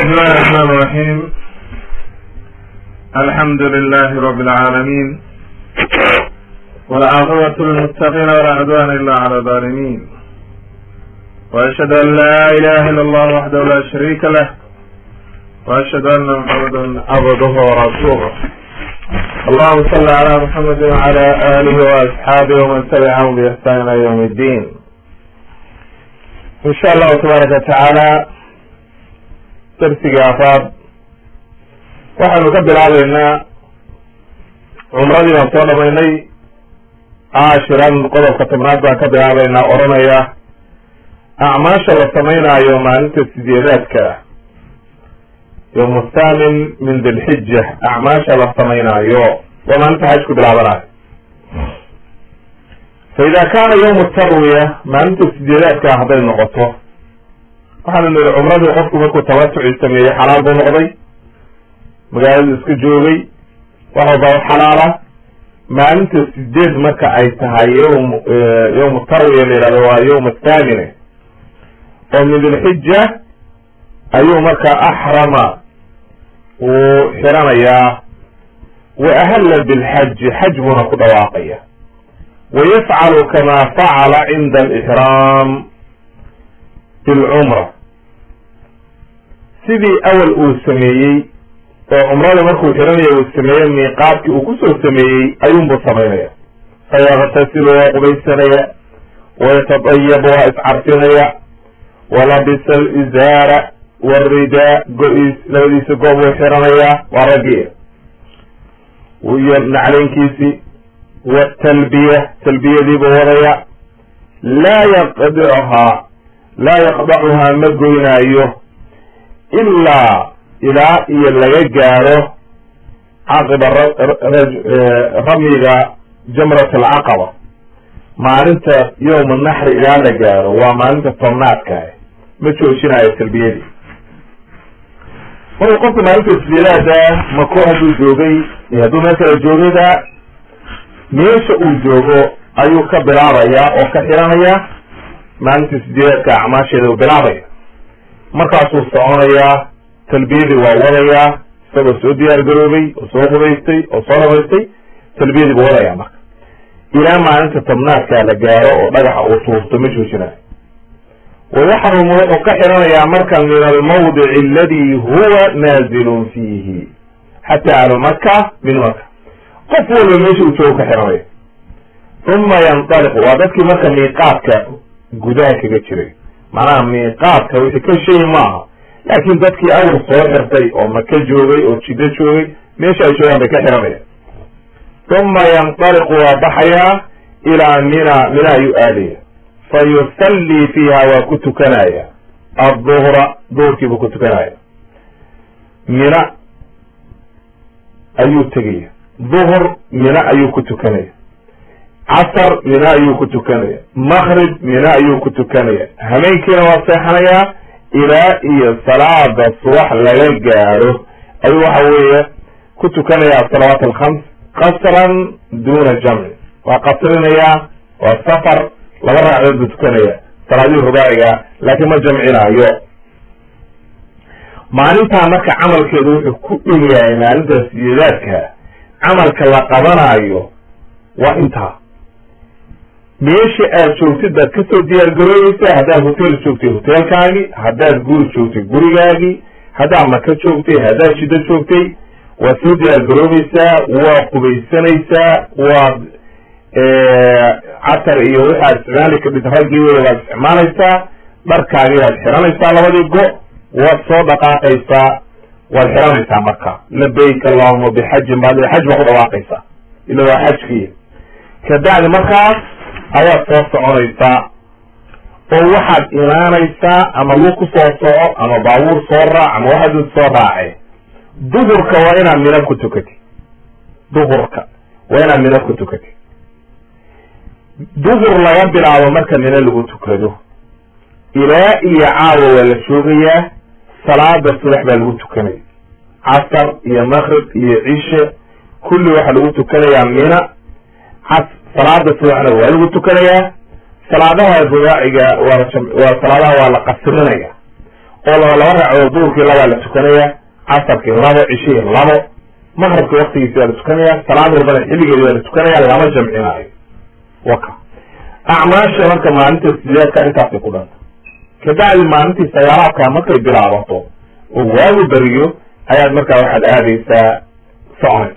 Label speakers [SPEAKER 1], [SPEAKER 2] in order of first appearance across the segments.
[SPEAKER 1] بسم الله الرحمن الرحيم الحمد لله رب العالمين والعاقبة للمتقين ولا عدوان إلا على الظالمين وأشهد أن لا إله إلا الله وحده لا شريك له وأشهد أن محمدا عبده ورسوله اللهم صل على محمد وعلى آله وأصحابه ومن تبعهم بإحسان إلى يوم الدين إن شاء الله تبارك وتعالى darsiga afaad waxaynu ka bilaabeynaa cumradii baan soo dhamaynay caashiran qodobka tobnaad baan ka bilaabeynaa odhanaya acmaasha la samaynayo maalinta sideedaadka yowmu thaamin min dilxija acmaasha la samaynayo waa maalinta xajku bilaabanayo fa ida kaana yawmu tarwiya maalinta sideedaadka hadday noqoto waxaanu niri cumradii qofku markuu tamatuci sameeyey xalaal buu noqday magaaladu iska joogay wax walba xalaala maalinta sideed marka ay tahay ywm yawmu tarwiya la yihahdo waa yawm athamine oo min dilxija ayuu marka axrama uu xiranayaa wa ahalla bilxaji xaj buuna ku dhawaaqaya wa yafcalu kama facala cinda alixraam bilcumra sidii awal uu sameeyey oo cumrada markuu xiranaya uu sameeyey miiqaadkii uu kusoo sameeyey ayuunbuu samaynaya fayaktasilu waa qubaysanaya wayatadayabu waa iscarfinaya walabisa alizaara waridaa go-iis labadiisa goob wuu xiranayaa waa raggii iyo nacleynkiisii watalbiya talbiyadiibuu wadaya laa yaqdicuhaa laa yaqdacuhaa ma goynaayo ilaa ilaa iyo laga gaaro caqiba ramyiga jamrat alcaqaba maalinta yowma naxri ilaa la gaaro waa maalinta tobnaadka ma joojinayo talbiyadii marka qofka maalinta sideedaada mako hadduu joogay iyo hadduu meel kala joogayda meesha uu joogo ayuu ka bilaabayaa oo ka xiranaya maalinta sideedaadka acmaasheeda uu bilaabaya markaasuu soconayaa talbiyadii waa wadayaa isagoo soo diyaar garoobay oo soo qubaystay oo soo dhabaystay talbiyadii buu wadayaa marka ilaa maalinta tobnaadkaa la gaaro oo dhagaxa uu tuurto ma joojinayo wayaxrumu wuxuu ka xiranayaa marka min almawdici aladi huwa naazilun fiihi xataa ahlu maka min maka qof walba meesha uu joogo ka xiranaya uma yandaliqu waa dadkii marka miiqaadka gudaha kaga jiray macnaha miiqaadka wixii ka sheegi maaha laakiin dadkii awr soo xirtay oo maka joogay oo jiddo joogay meesha ay joogaan bay ka xiranayaan uma yandaliqu waa baxayaa ilaa mina mina ayuu aadaya fa yusallii fiiha waa ku tukanaya adduhra duhurkiibuu ku tukanaya mina ayuu tegaya duhur mina ayuu ku tukanaya casar mina ayuu ku tukanaya makrib mina ayuu ku tukanaya hameenkiina waa seexanayaa ilaa iyo salaada subax laga gaaro ayuu waxa weeye ku tukanaya asalawaat alkhams qasran duna jamci waa qasrinayaa waa safar laba raacdood buu tukanaya salaadihii rubaaciga laakiin ma jamcinaayo maalintaa marka camalkeedu wuxuu ku dhow yahay maalinta sideedaadka camalka la qabanaayo waa intaa meesha aad joogtid baad kasoo diyaar garoobaysaa haddaad hotel joogtay hotelkaagii haddaad guri joogtay gurigaagii haddaad maka joogtay haddaad jiddo joogtay waad soo diyaar garoobaysaa waad qubaysanaysaa waad catar iyo waxaad isticmaali kadhid raggii wey waad isticmaalaysaa dharkaagii waad xiranaysaa labadii go waad soo dhaqaaqaysaa waad xiranaysaa marka labayk allahuma bixajin baad xaj baa ku dhawaaqaysaa ila waa xajkii kabacdi markaas ayaad soo soconaysaa oo waxaad imaanaysaa ama lug ku soo soco ama baabuur soo raac ama waxaad soo raace duhurka waa inaad mina ku tukatid duhurka waa inaad mina ku tukatid duhur laga bilaabo marka mina lagu tukado ilaa iyo caawa waa la joogayaa salaada subax baa lagu tukanaya casar iyo makrib iyo cishe kulli waxaa lagu tukanayaa mina cas salaada subaxna waa lagu tukanayaa salaadaha rubaaciga waa waa salaadaha waa la qasrinaya oo laba laba ragcadood duhurkii labaa la tukanaya casarkii labo cishihii labo maqrabkii waktigiisi waa la tukanaya salaad walbana xilligeedi waa la tukanaya lama jamcinaayo waka acmaasha marka maalinta sideedka intaasay ku dhanta kabacdi maalintii sagaalaadka markay bilaabato oo waagu beriyo ayaad markaa waxaad aadaysaa socon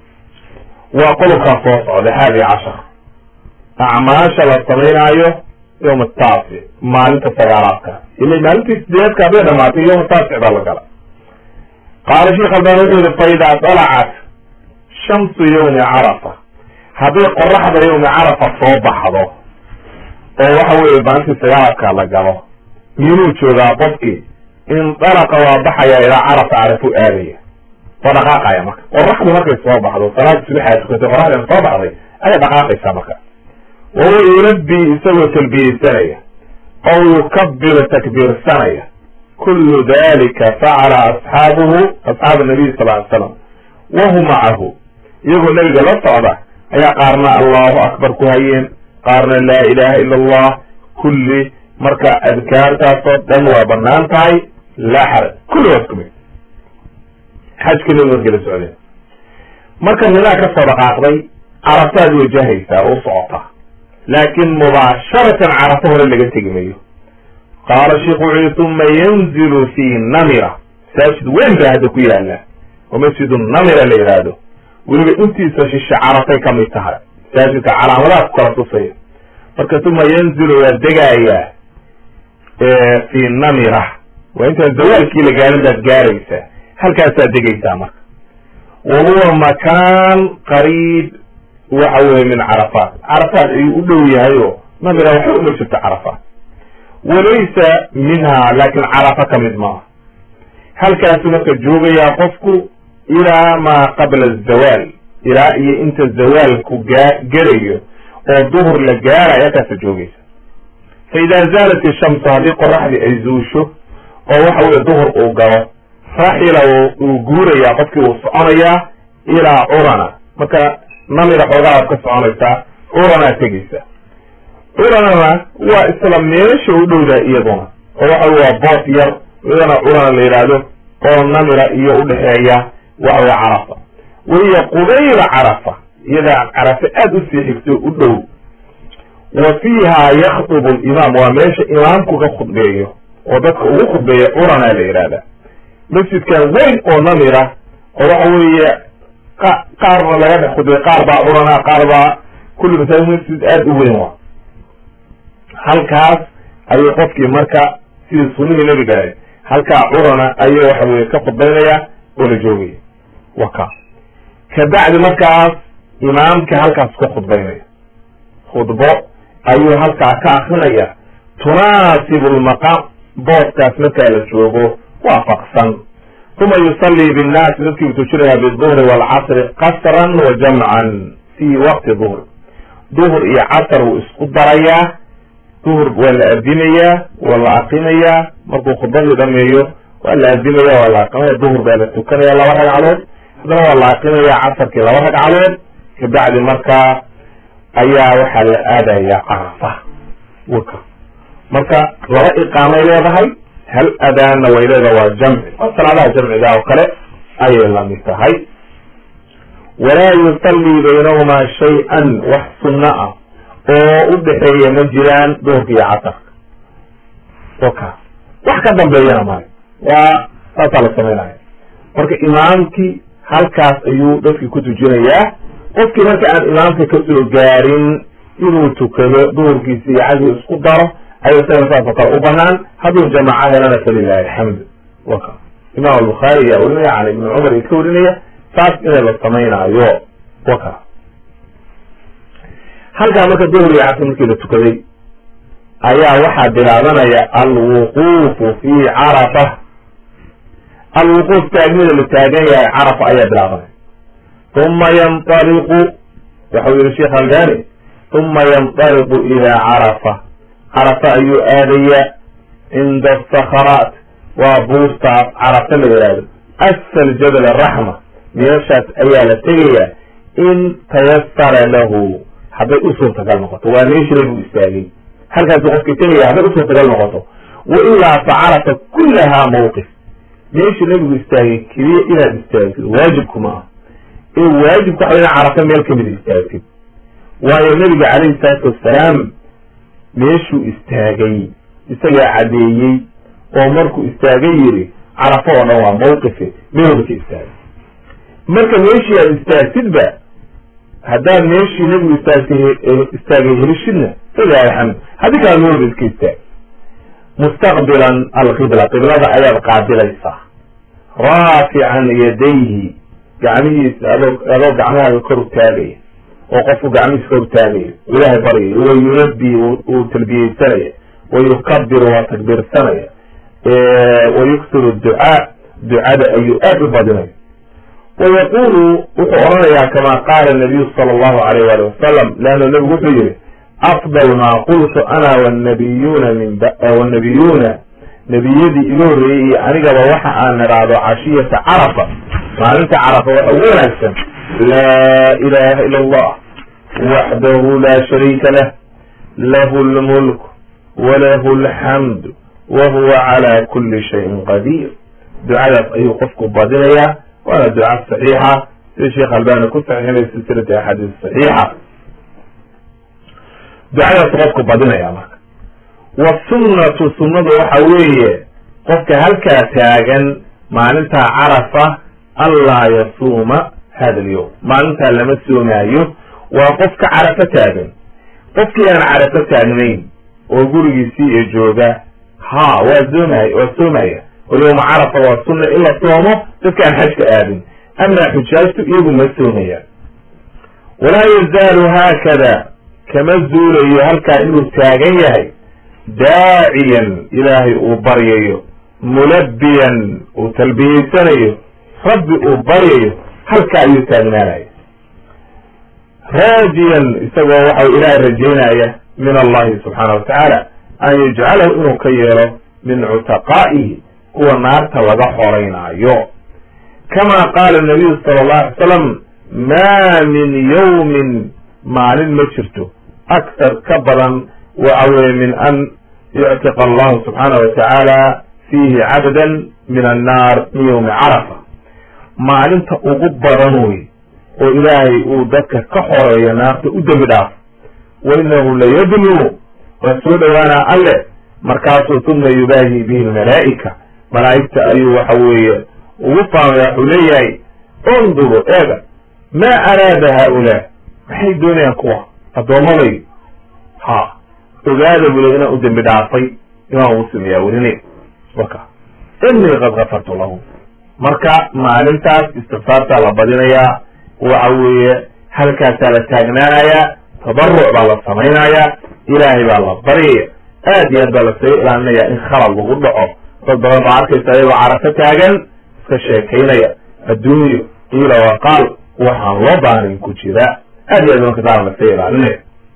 [SPEAKER 1] waa qodobkaa soo socda haadi cashar acmaasha la samaynaayo yawma taafic maalinta sagaalaadka ila maalintii sideedka hadday dhamaatay yawma taafic baa la gala qaala sheekh albani wuxuu yihi faidaa dalacat shamsu yawmi carafa hadday qoraxda yawmi carafa soo baxdo oo waxa weeye maalintii sagaalaadka la galo minuu joogaa qofkii indalaqa waa baxaya ilaa carafa carafu aadaya waa dhaqaaqaya marka qoraxdu markay soo baxdo salaada subaxaa tukatay qoraxdan soo baxday ayay dhaqaaqaysaa marka wahuwa yulabbi isagoo talbiyeysanaya oo yukabiru takbiirsanaya kullu dalika facala asxaabuhu asxaabu nabiy sal ly slam wahum macahu iyagoo nebiga la socda ayaa qaarna allahu akbar ku hayeen qaarna laa ilaha ila allah kulli marka adkaartaasoo dhan waa banaan tahay laa xaraj kulli waa isku mid xajka nabi markay la socdeen marka nidaa ka soo dhaqaaqday carafaad wajahaysaa oo socotaa laakin mubaasharatan carafo hore laga tegi mayo qaala sheikhu wuxu yii uma yanzilu fi namira masaajid weyn baa hadda ku yaala oo masjidu namira la yidhaahdo weliba intiisa shishe carafay ka mid tahay masaajidka calaamadaha ku kala tusaya marka uma yanzilu waa degayaa fi namira waa intaan zawaalkii la gaarin baad gaaraysaa halkaasaad degaysaa marka wa huwa makaan qariib waxa weye min carafaat carafaat ayuu u dhow yahay oo namira waxba uma jirto carafaat walaysa minha laakin carafa ka mid maaha halkaasu marka joogayaa qofku ilaa maa qabla azawaal ilaa iyo inta zawaalku gaa gelayo oo duhur la gaarayo halkaasa joogaysa fa idaa zaalat ishamsu haddii qoraxdii ay zuusho oo waxa weye duhur uu galo raxila uu guurayaa qofkii uu soconayaa ilaa curana marka namira xoogaadaad ka soconaysaa curanaa tegaysa curanana waa isla meesha u dhowdaa iyaduna oo waxa waa boos yar iyadana curana la yidhaahdo oo namira iyo udhexeeya waxaweye carafa wahiya qubayla carafa iyadaa carafa aada usii xigto u dhow wa fiiha yakdubu limaam waa meesha imaamku ka khudbeeyo oo dadka ugu khudbeeya curana la yidhahda masjidkan weyn oo namira oo waxa weeye qaarna laga dhex khudbeey qaar baa curana qaar baa kulli masaajid masjid aada u weyn waa halkaas ayuu qofkii marka sidii sunihii nabiga ahayd halkaa curana ayuu waxa weye ka khudbaynaya oo la joogaya waka kabacdi markaas imaamka halkaas ka khudbaynaya khudbo ayuu halkaa ka akrinaya tunaasibu lmaqaam booskaas markaa la joogo waafaqsan uma yusallii binnaasi dadkii uu tujinaya biduhri waalcasri qasran wa jamcan fi waqti duhri duhur iyo casar wuu isku darayaa duhur waa la adinayaa waa la aqinayaa markuu khudbadii dhameeyo waa la adinaya waa la aqinaya duhur baa la tukanaya laba ragcadood haddana waa la aqinaya casarkii laba ragcadood kabacdi markaa ayaa waxaa la aadaya carafa waka marka laba iqaamay leedahay hal adaanna way leedahay waa jamci waa salaadaha jamciga oo kale ayay lamid tahay walaa yusallii baynahumaa shay-an wax sunno ah oo u dhexeeya ma jiraan duhurka iyo casarka waka wax ka dambeeyana male waa saasaa la samaynaya marka imaamkii halkaas ayuu dadkii ku tujinayaa qofkii marka aan imaamka kasoo gaarin inuu tukado duhurkiisi iyo casri isku daro ayuu isaga saasoo kale u banaan hadduu jamaaco helana falilahi alxamdu waka imaam albukhaari ayaa warinaya can ibni cumar i ka warinaya saas inay la samaynaayo waka halkaa marka duhur iyo casr markii la tukaday ayaa waxaa bilaabanaya alwuquufu fi carafa alwuquuf taagnida la taagan yahay carafa ayaa bilaabanaya uma yanطaliqu waxau yihi sheekh albani uma yanطaliqu ila carafa carafa ayuu aadaya cinda asakharaat waa buurtaas carafa la yihahdo asfal jabal araxma meeshaas ayaa la tegaya in tayasara lahu hadday u suurtagal noqoto waa meeshii lagu istaagay halkaasu qofkii tegaya hadday u suurtagal noqoto wa ilaa fa carafa kullahaa mawqif meeshii nebigu istaagay keliya inaad istaagtid waajibku ma ah ee waajibku waxa ina carafa meel kamid istaagtid waayo nebiga calayhi salaatu wassalaam meeshuu istaagay isagaa caddeeyey oo markuu istaagay yidhi carafo oo dhan waa mawqife meelba ka istaagay marka meeshii aad istaagtidba haddaad meeshii nebigu istaagtay istaagay helishidna falilahi alxamd haddii kala meelba iska istaag mustaqbilan alqibla qiblada ayaad qaabilaysaa raafican yadayhi gacmihiisa adoo adoo gacmahaaga kor utaagaya oo qofku gacmihiisa kor utaagaya ilaahay baryayo wa yunabi uu talbiyeysanaya wa yukabiru waa takbiirsanaya wa yuksiru ducaa ducada ayuu aad u badinaya wa yaqulu wuxuu odhanayaa kama qaala nabiyu sala allahu alayh wali wasalam leanna nebigu wuxuu yihi afdal maa qultu ana wanabiyuuna min wanabiyuuna nebiyadii iga horreeyey iyo anigaba waxa aan idhaahdo cashiyata carafa maalinta carafa waxa ugu wanaagsan laa ilaha ila allah waxdahu laa shariika lah lahu lmulk walahu alxamdu wa huwa cala kuli shayin qadiir ducadaas ayuu qofku badinayaa waana duca saxiixa sida sheekh albani ku saxiixinay silsilati axaadiis saxiixa ducadaas qofku badinaya marka wasunnatu sunnadu waxa weeye qofka halkaa taagan maalintaa carafa anlaa yasuuma hada alyowm maalintaa lama soomaayo waa qofka carafo taagan qofkii aan carafo taagnayn oo gurigiisii iyo jooga ha waa soomay waa soomaya oo yowma carafa waa sunna in la soomo dadka aan xajka aadin amaa xujaajtu iyagu ma soomayaan walaa yazaalu haakada kama zuulayo halkaa inuu taagan yahay daaciyan ilaahay uu baryayo mulabbiyan uu talbiyeysanayo rabbi uu baryayo halkaa ayuu taagnaanaya raajiyan isagoo waxau ilaahay rajaynaya min allahi subxaana wa tacaala an yajcalahu inuu ka yeelo min cutaqaa'ihi kuwa naarta laga xoraynaayo kama qaala nabiyu sala allahu alay salam maa min yawmin maalin ma jirto aktar ka badan waxa weye min an yuctiqa allahu subxaana wa tacaala fiihi cabdan min annaar min yowmi carafa maalinta ugu badan wey oo ilaahay uu dadka ka xoreeyo naarta u dembi dhaafo wa inahu layadnu waa soo dhowaanaa alle markaasuu uma yubaahi bihi lmalaa'ika malaa'igta ayuu waxa weeye ugu faamaya wuxuu leeyahay unduru eega maa araada haaulaa maxay doonayaan kuwa addoommaday ha ogaada bule inaan u dembi dhaafay imaam muslim ayaa werinay waka inii qad kafartu lahu marka maalintaas istikfaartaa la badinayaa waxa weeye halkaasaa la taagnaanayaa tabaruc baa la samaynayaa ilaahay baa la baryaya aad iyo aad baa lasaga ilaalinaya in khalad lagu dhaco dad badan baa arkaysa ayagoo carafo taagan iska sheekaynaya adduunyo qiila waqaal waxaan loo baanin ku jira aad iyo aad markasaana lasaga ilaalinaya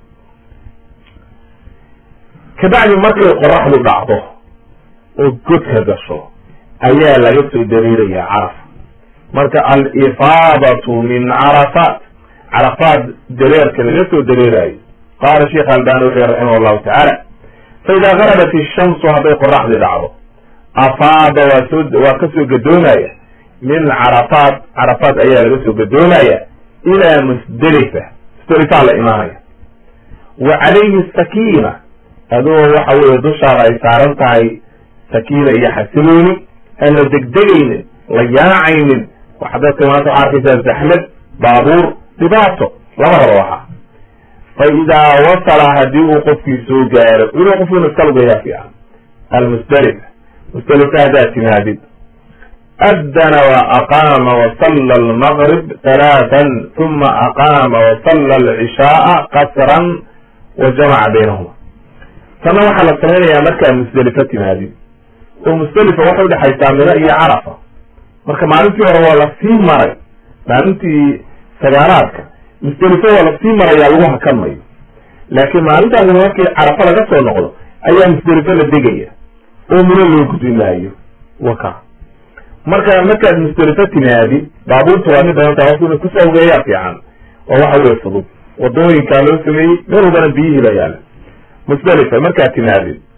[SPEAKER 1] kabacdi markay qoraxdu dhacdo oo godka gasho ayaa laga soo dareerayaa carafa marka alifaadatu min carafaat carafaat dareerka laga soo dareerayo qaala sheekh albani wuxuu raximah llahu tacaala faidaa garabat ishamsu hadday qoraxdii dhacdo afaada waa soo waa kasoo gadoomaya min carafaat carafaat ayaa laga soo gadoomaya ilaa musdelifa musdelifaa la imaanaya wa calayhi sakiina adoo waxa weeye dushaada ay saaran tahay sakiina iyo xasilooni aan la degdegaynin la yaacaynin waxa dadka maanta waxaa arkaysaa zaxmad baabuur dhibaato labadaba waxa fa idaa wasala haddii uu qofkii soo gaaro inuu qofkiina iska lugayaa fiican almusdelifa musdelifa haddaad timaadid addana wa aqaama wasalla almaqrib halaatan uma aqaama wasalla alcishaaa qasran wa jamaca baynahuma tanna waxaa la samaynayaa markaa musdelifa timaadid oo musdelifa waxay udhexaysaa mina iyo carafa marka maalintii hore waa lasii maray maalintii sagaalaadka musdelifo waa lasii marayaa lagu hakan mayo laakiin maalintaas markii carafa laga soo noqdo ayaa musdelifo la degaya oo mino loo gudbi maayo waka marka markaad musdelifo timaadi baabuurta waa mid badantaa qofku inu kusoo ogeeyaa fiican oo waxa weye fudud wadooyinkaa loo sameeyey meel walbana biyihii la yaala musdelifa markaad timaadid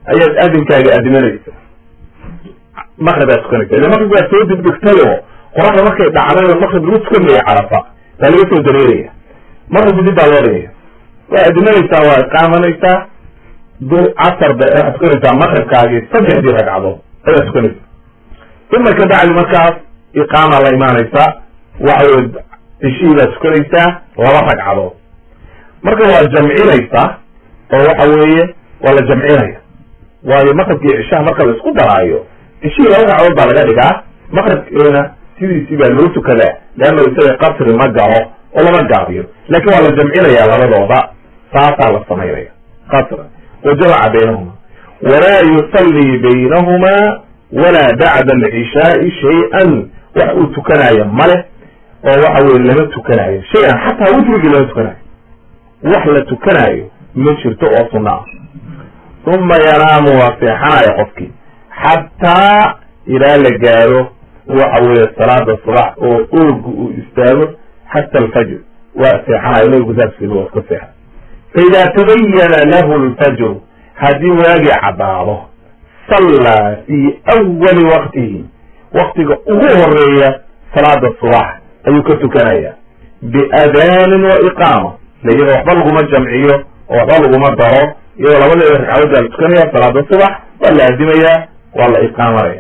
[SPEAKER 1] ayaad adinkaaga adimanaysa maqrib aad tukanaysa ille maqrib baad soo degdegtay oo qoraxda markay dhacday oo maqrib lagu tukanaya carafa baa laga soo dareeraya maqrib dib baa loo dhigaya waa adimanaysaa waa iqaamanaysaa du casar ba waxaad tukanaysaa maqribkaagii saddexdii ragcadood ayaad tukanaysa uma ka bacdi markaas iqaama la imaanaysaa waxa weye cishihii baad tukanaysaa laba ragcadood marka waa jamcinaysaa oo waxa weeye waa la jamcinaya waayo maqribkii cishaha marka la isku daraayo cishihii laba ragcadood baa laga dhigaa maqribkiina sidiisii baa loo tukadaa leanna isaga qasri ma galo oo lama gaabiyo laakin waa la jamcinaya labadooda saasaa la samaynaya qasra wa jamaca baynahuma walaa yusallii baynahuma walaa bacda alcishaai shay-an wax uu tukanaayo male oo waxa weye lama tukanaayo shay-an xataa witrigii lama tukanaayo wax la tukanaayo ma jirto oo sunna ah uma yanaamu waa seexanaya qofkii xataa ilaa la gaaro waxa weeye salaada subax oo oogu uu istaago xata alfajr waa seexanayo nabigu saaskeeda waa iska seexa faida tabayana lahu lfajru haddii waagii caddaado sallaa fii awali waqtihi waktiga ugu horeeya salaada subax ayuu ka tukanaya biadaanin wa iqaama la iyadoo waxba laguma jamciyo oo waxba laguma daro iyadoo labadeeda ragcadood baa la tukanaya salaada subax waa la aadimayaa waa la iqaamanaya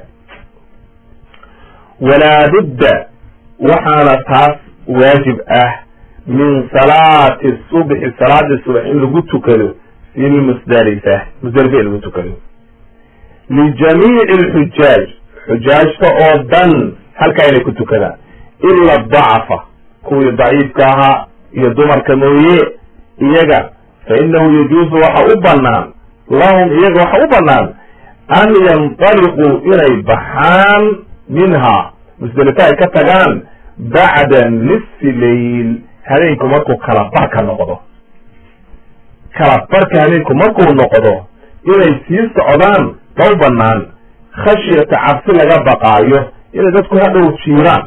[SPEAKER 1] walaa budda waxaana taas waajib ah min salaati subxi salaada subax in lagu tukado fi lmusdalifa musdalifa in lagu tukado lijamiici alxujaaj xujaajta oo dhan halkaa inay ku tukadaan ila dacafa kuwii daciifka ahaa iyo dumarka mooye iyaga fa inahu yajuusu waxa u banaan lahum iyaga waxa u banaan an yantaliquu inay baxaan minha musdalifa ay ka tagaan bacda nisfi layl habeenku markuu kala barka noqdo kala barka habeenku markuu noqdo inay sii socdaan ma u banaan khashyata cabsi laga baqaayo inay dadku hadhow jiiraan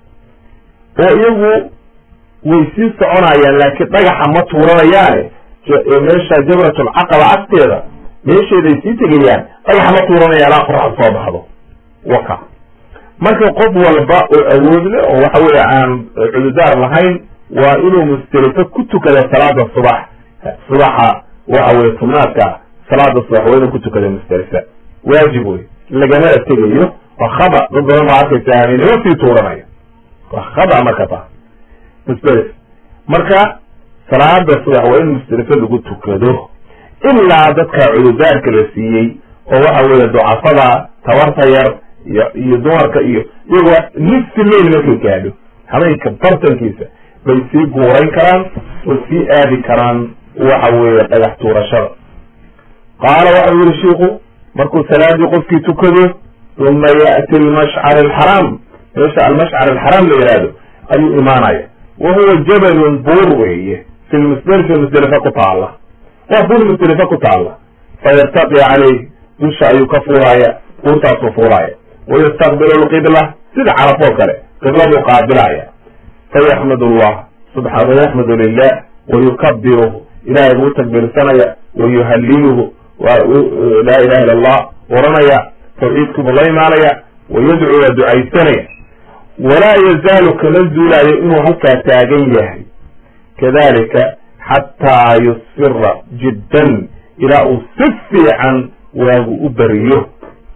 [SPEAKER 1] oo iyagu way sii soconayaan laakiin dhagaxa ma tuuranayaane meesha jamratulcaqaba agteeda meesheeday sii tegayaan dhagaxa ma tuuranayaan ilaa qoraxda soo baxdo waka marka qof walba oo awood leh oo waxa weeye aan cududaar lahayn waa inuu musdelifo ku tukada salaada subax subaxa waxa weye tubnaadka salaada subax waa inuu ku tukada musdelifa waajib wey lagamana tegayo waa khaba dad badan baa arkaysa aaninima sii tuuranaya waa khaba marka taa musdelif marka salaada subax waa in musdelifo lagu tukado ilaa dadka cududaarka la siiyey oo waxa weeye ducafada tabarta yar iyo iyo dumarka iyo iyagoo nisfi mail markay gaadho habeenka bartankiisa bay sii guurayn karaan oo sii aadi karaan waxa weeye dhagax tuurashada qaala waxau yihi shiiku markuu salaadii qofkii tukado uma ya'ti almashcar alxaraam meesha almashcar alxaraam la yihahdo ayuu imaanaya wa huwa jabalun buur weeye fi lmusdelifa musdelifa ku taalla waa buur musdelifa ku taalla fayartaqi caleyh dusha ayuu ka fuulaya buurtaasuu fuulaya wayastaqbilu lqibla sida carafoo kale qibladuu qaabilaya fayaxmad llah subaa wayaxmadu lilah wayukabiruhu ilahay buu takbiirsanaya wayuhaliluhu laa ilaha illa allah oranaya tawxiidkiibuu la imaanaya wayadcuu waa ducaysanaya walaa yazaalu kama zuulaayo inuu halkaa taagan yahay kadalika xataa yusfira jiddan ilaa uu si fiican waagu u beriyo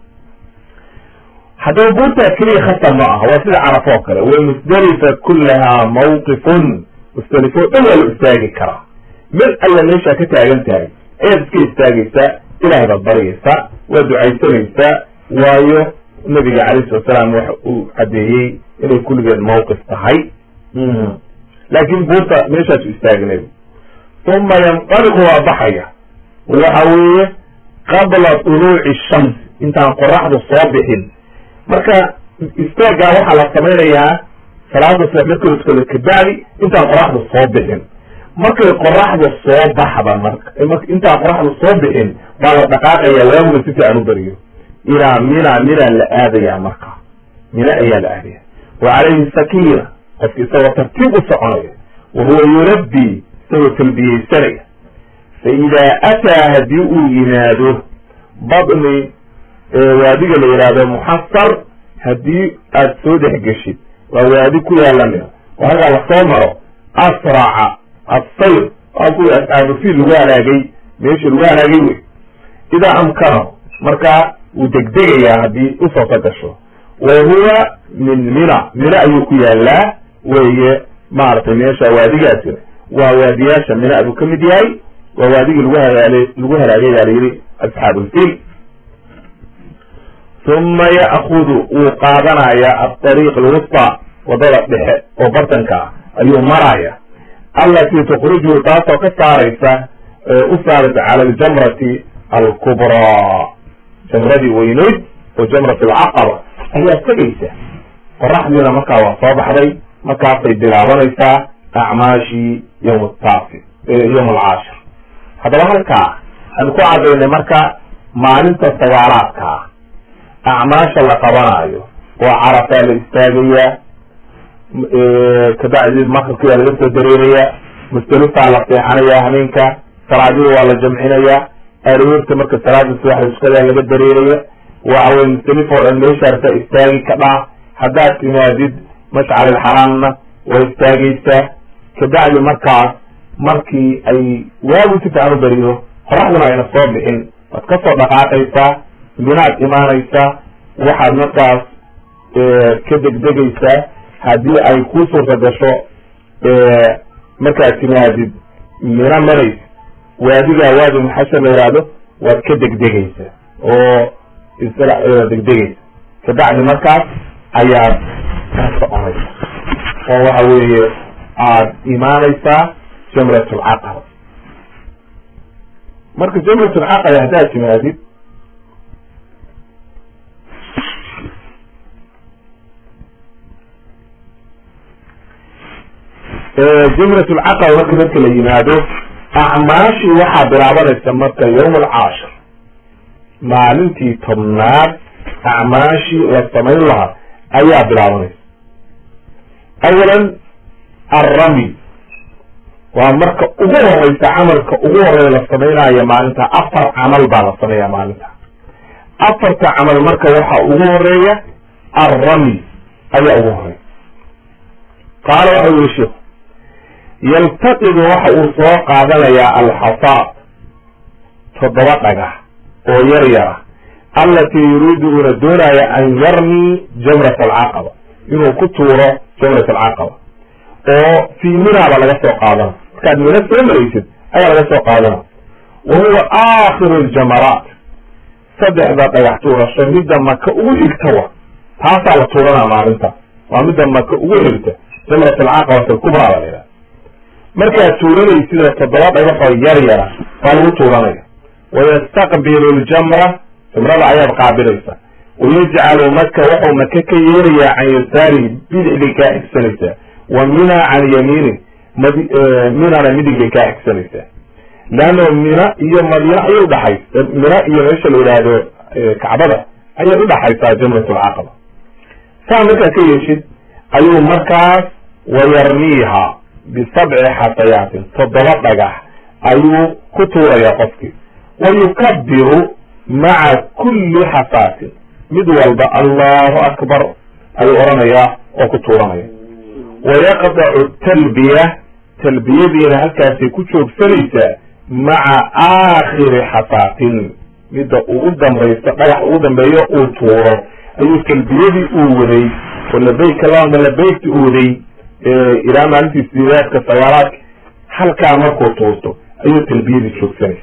[SPEAKER 1] haddaba buurtaa keliya khasar ma aha waa sida carafo oo kale wa musdelifa kullahaa mawqifun musdelifo dhan waa la istaagi karaa mid alla meeshaa ka taagan tahay ayaad iska istaagaysaa ilahay baad baryaysaa waa ducaysanaysaa waayo nabiga calayhi salatu salaam waxa uu caddeeyey inay kulligeed mawqif tahay laakin buurta meeshaasu istaagnabi uma yanqaliqu waa baxaya waxa weeye qabla tuluuci shams intaan qoraxdu soo bixin marka istaaggaa waxaa la samaynayaa salaada subax markii la tukado kabacdi intaan qoraxdu soo bixin markay qoraxdu soo baxda marka intaan qoraxdu soo bixin baa la dhaqaaqaya waaguna si fiican u beriyo ilaa mina mina la aadaya marka mina ayaa la aadaya wa calayhi sakiina qofki isagoo tartiib u soconaya wa huwa yulabbi isagoo talbiyeysanaya fa idaa ataa haddii uu yimaado badni waadiga la yihahdo muxasar haddii aad soo dhex geshid waa waadi ku yaalamida oo halkaa lasoo maro asraca assayr waa kuwii asxaabufiil lagu halaagay meeshii lagu halaagay wey idaa amkano markaa wuu degdegayaa haddii usooka gasho wa huwa min mina mina ayuu ku yaalaa weye maaragtay meesha waadigaasina waa waadiyaasha mina buu ka mid yahay waa waadigii lagu halaal lagu halaagay baa layidhi asxaabulfiil uma ya'kudu wuu qaadanaya aariiq alwusta wadada dhexe oo bartanka ah ayuu maraya allatii tukhrijuhu taasoo ka saaraysa u saaraysa cala aljamrati alkubraa jamradii weyneyd oo jamrat alcaqaba ayaa tegaysa qoraxdiina markaa waa soo baxday markaasay bilaabanaysaa acmaashii yawm taasi yawm alcaashir haddaba halkaa aan ku cadaynay marka maalinta sagaalaadka ah acmaasha la qabanayo oo carafaa la istaagayaa kabacdi maqribkiyaa laga soo dareerayaa mustalifaa la seexanayaa habeenka salaadida waa la jamcinayaa aroorta marka salaada subaxda tukadaa laga dareeraya waxawey mustalif oo dhan meeshaarta istaagi ka dhaa haddaad timaadid mashcal ilxaraamna waa istaagaysaa kabacdi markaas markii ay waagu si fiican u beriyo qoraxduna ayna soo bixin waad ka soo dhaqaaqaysaa minaad imaanaysaa waxaad markaas ka degdegaysaa haddii ay ku suurta gasho markaad timaadid mina marays waadigaa waadi muxashar la yihahdo waad ka degdegaysaa oo degdegaysa kabacdi markaas ayaad ka soconaysa oo waxa weeye aada imaanaysaa jamrat lcaqaba marka jamrat lcaqaba haddaad timaadid jamrat lcaqaba marka marka la yimaado acmaashii waxaa bilaabanaysa marka yawm alcaashir maalintii tobnaad acmaashii la samayn lahaa ayaa bilaabanaysa awalan alrami waa marka ugu horeysa camalka ugu horeya la samaynayo maalinta afar camal baa la sameeya maalinta afarta camal marka waxaa ugu horeeya alrami ayaa ugu horeya qaala waxa yiri sheikhu yaltaqidu waxa uu soo qaadanayaa alxasaa toddoba dhagax oo yar yara allatii yuriidu uuna doonaya an yarmii jamrat alcaqaba inuu ku tuuro jamrat alcaqaba oo fii minaaba laga soo qaadana markaad mina soo maraysid ayaa laga soo qaadana wa huwa aakhiru ljamaraat saddexda dhagax tuurasho midda maka ugu xigtawa taasaa la tuuranaa maalinta waa midda maka ugu xigta jamrat alcaqaba filkubraa la yidhaha markaad tuuranaysidna toddoba dhagaxoo yar yara waa lagu tuuranaya wayastaqbilu ljamra jamrada ayaad qaabilaysa wayajcalu maka wuxuu maka ka yeerayaa can yasaarihi bidix bay kaa xigsanaysaa wa mina can yamiini minana midig bay kaa xigsanaysaa leanno mina iyo madiina ayay udhaxaysa mina iyo meesha la yidhaahdo kacbada ayay udhaxaysaa jamrat alcaqaba saa markaa ka yeeshid ayuu markaas wayarmiiha bisabci xasayaatin toddoba dhagax ayuu ku tuuraya qofkii wayukabiru maca kulli xasaatin mid walba allahu akbar ayuu odhanayaa oo ku tuuranaya wayaqdacu talbiya talbiyadiina halkaasay ku joogsanaysaa maca aakhiri xasaatin midda ugu dambaysa dhagax ugu dambeeyo uu tuuro ayuu talbiyadii uu waday oo labayk allahuma labaykti uu waday ilaa maalintii sideedaadka sagaalaadka halkaa markuu tuurto ayuu talbiyadii joogsanaysa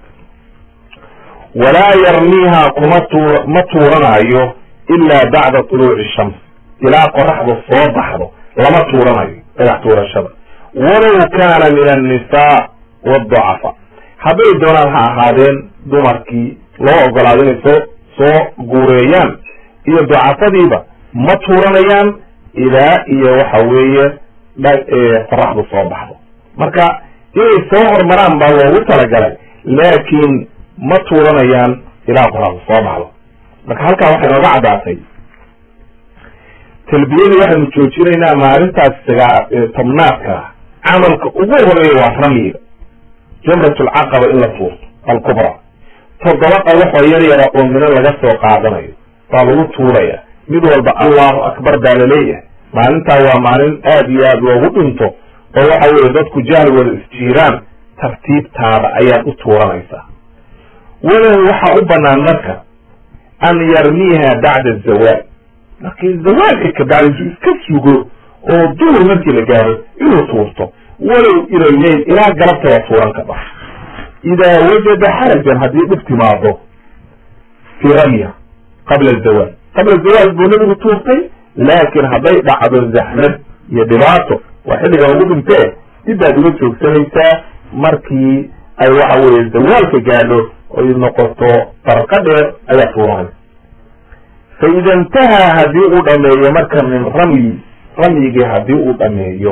[SPEAKER 1] walaa yarmiiha kuma tuur ma tuuranayo ilaa bacda tuluuci shams ilaa qoraxdu soo baxdo lama tuuranayo dhagax tuurashada walow kaana min annisaa wadacafa hadday doonaan ha ahaadeen dumarkii loo ogolaado inay soo soo guureeyaan iyo dacafadiiba ma tuuranayaan ilaa iyo waxa weeye qoraxdu soo baxdo marka inay soo hormaraan baa loogu talagalay laakiin ma tuuranayaan ilaa qoraxdu soo baxdo marka halkaa waxay nooga caddaatay talbiyadii waxaynu joojinaynaa maalintaas sagaa tobnaadka camalka ugu horeeya waa ramyiga jamrat alcaqaba in la tuurto alkubra toddoba dhawaxoo yar yara oo mino laga soo qaadanayo baa lagu tuuraya mid walba allahu akbar baa laleeyahay maalintaa waa maalin aad iyo aad loogu dhinto oo waxa weeye dadku jahligooda isjiiraan tartiibtaada ayaad u tuuranaysaa walow waxaa u banaan marka an yarmiiha bacda zawaal markii zawaalka kabacdi intuu iska sugo oo duhur markii la gaaro inuu tuurto walow ila leyl ilaa galabta waa tuuran ka dha idaa wajada xarajan haddii dhib timaado fii ramya qabla zawaal qabla zawaal buu nabigu tuurtay laakiin hadday dhacdo zaxmad iyo dhibaato waa xilliga lagu dhintee dib baad uga joogsanaysaa markii ay waxa weeye zawaalka gaadho oy noqoto farqa dheer ayaa tuuranaysa fa ida intahaa haddii uu dhameeyo marka min ramyi ramyigii haddii uu dhameeyo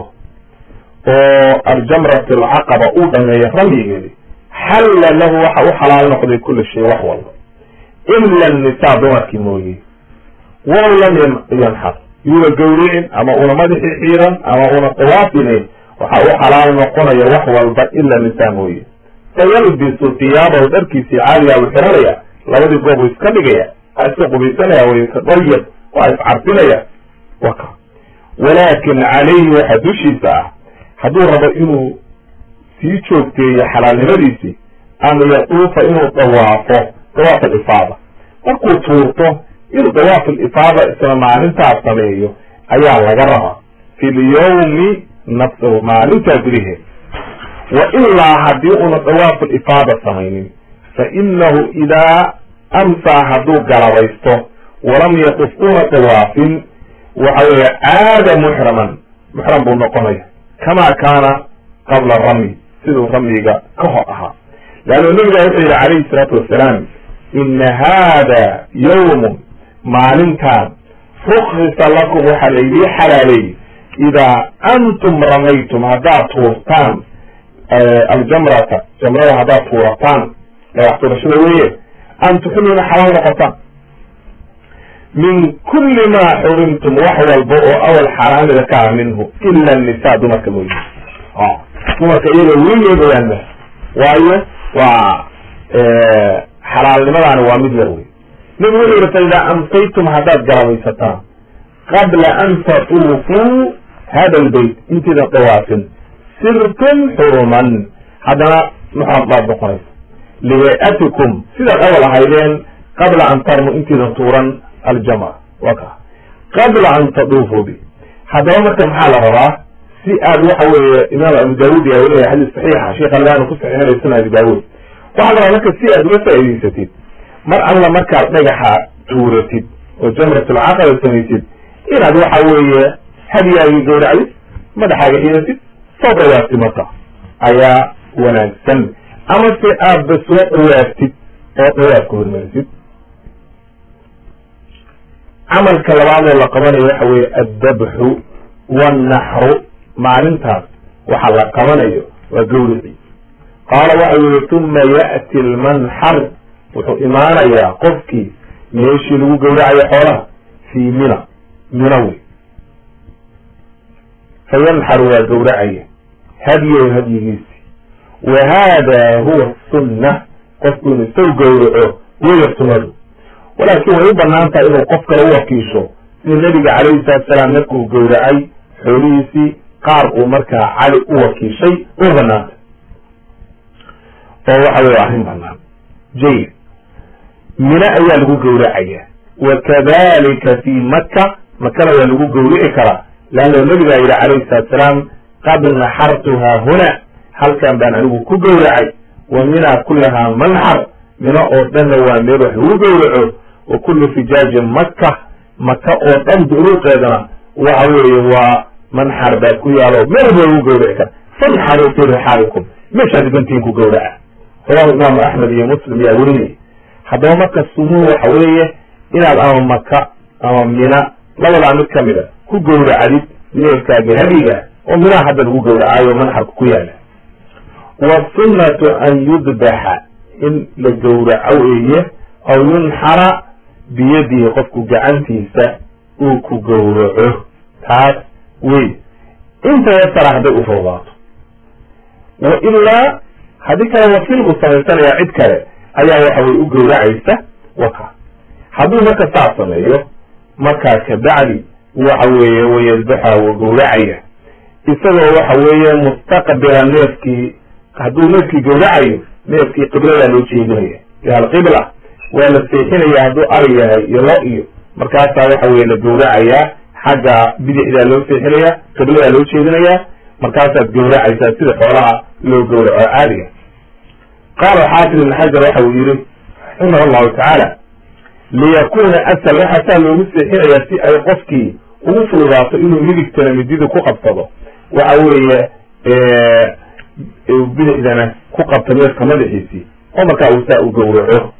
[SPEAKER 1] oo aljamrat alcaqaba uu dhameeyo ramyigeedi xalla lahu waxa u xalaal noqday kula shay wax walba ila nisaa dumarkii mooye walow lam yanxar yuuna gawricin ama una madaxii xiiran ama una tawaafinin waxa u xalaal noqonaya wax walba ila nisaa mooye fayalbisu tiyaabahu dharkiisii caaliya u xiranaya labadii goob u iska dhigaya waa iska qubaysanaya way tadayab waa iscarfinaya waka walaakin calayhi waxa dushiisa ah hadduu rabo inuu sii joogteeyo xalaalnimadiisii an yatuufa inuu dawaafo dawaaf alifaada markuu tuurto inuu dawaaf alifaada isla maalintaas sameeyo ayaa laga rabaa fi lyawmi nafsahu maalintaa gudaheed wa ilaa haddii una dawaaf alifaada samaynin fa inahu idaa amsaa hadduu galabaysto walam yatuf una dawaafin waxa weeye caada muxraman muxram buu noqonaya kama kaana qabla ramyi siduu ramyiga ka hor ahaa leannu nabiga wuxuu yidhi calayhi salaatu wasalaam ina haada yawmun maalintaan rukhisa lakum waxaa laydii xalaaleeyey idaa antum ramaytum haddaad tuurtaan aljamrata jamrada haddaad tuurataan dhagax tuurashada weeye an tuxiluna xalaal noqotaan min kuli ma xurimtum wax walba oo awal xaaraamida ka ah minhu ila nisa dumarka mooye dumarka iyaga weligeeda waanma waayo waa xalaalnimadaani waa mid yar wey nabigu wuxuu yihi fa idaa amsaytum haddaad galabaysataan qabla an tatuufuu hada lbayt intaydan dawaafin sirtum xuruman haddana muxram baad noqonaysa lihay-atikum sidaad awal ahaydeen qabla an tarmu intaydan tuuran aljamra wa ka qabla an taduufuu bi haddaba marka maxaa la rabaa si aad waxa weeye imaam abu daawud yaa weliya xadiis saxiixa sheekh albani ku saxiixinaya sunan abi daawud waxaa la rabaa marka si aad uga faa'idaysatid mar alla markaad dhagaxa tuuratid oo jamratulcaqaba samaysid inaad waxa weeye hadyaagii gawracdid madaxaaga xidatid soo dawaabtid marka ayaa wanaagsan ama se aadba soo dhawaaftid oo dawaabka hormarisid camalka labaadoo la qabanayo waxa weeye addabxu wاnnaxru maalintaas waxa la qabanayo waa gawrici qaala waxa yihi tuma ya'ti lmanxar wuxuu imaanayaa qofkii meeshii lagu gawracayo xoolaha fii mina mina wey fayanxaru waa gawracaya hadyow hadyigiisi wa hada huwa sunna qofku inuu isaw gawraco weya sunadu walaakin way u banaan tahay inuu qof kale u wakiisho sida nabiga calayhi salatu salaam markuu gawracay xoolihiisii qaar uu markaa cali u wakiishay way banaantay oo waxa wey arrin banaan jayid mine ayaa lagu gawracaya wa kadalika fi maka makana waa lagu gawrici karaa leanna nabigaa yidhi calayhi salatu salaam qad naxartuhaa huna halkan baan anigu ku gawracay wa mina kulahaa manxar mino oo dhanna waa meel wax lagu gawraco wa kullu fijaajin maka maka oo dhan duruuqeedana waxa weeye waa manxar baa ku yaalo meel ba lagu gawraci kara fanxaru fi rixaalikum meeshaad bantiin ku gawraca rawahu imaamu axmed iyo muslim yaa werinaya haddaba marka sumuhu waxa weeye inaad ama maka ama mina labadaa mid kamid a ku gawracdid neefkaaga hadiga oo minaha hadda lagu gawracaayo manxarka ku yaala wasunnatu an yudbaxa in la gawraco weeye aw yunxara biyadihi qofku gacantiisa uu ku gawraco taas wey inta yasara hadday u fududaato wa ilaa haddii kale wakiil buu samaysanayaa cid kale ayaa waxa weye u gowracaysa waka hadduu marka saa sameeyo markaa kabacdi waxa weeye wayadbaxa wuu gowracaya isagoo waxa weeye mustaqbila neefkii hadduu neefkii gowracayo neefkii qibladaa loo jeedinaya ila alqibla waa la seexinaya hadduu ari yahay iyo lo iyo markaasaa waxa weye la gowracayaa xagga bidixdaa loo seexinaya qibladaa loo jeedinaya markaasaad gowracaysaa sida xoolaha loo gowraco caadiga qaala xaafid ibn xajar waxa uu yihi raximah allahu tacaala liyakuna asal waxaa saa loogu seexinayaa si ay qofkii ugu fududaato inuu midigtana midida ku qabsado waxa weeye bidixdana ku qabto neefka madaxiisii oo markaa uu saa u gowraco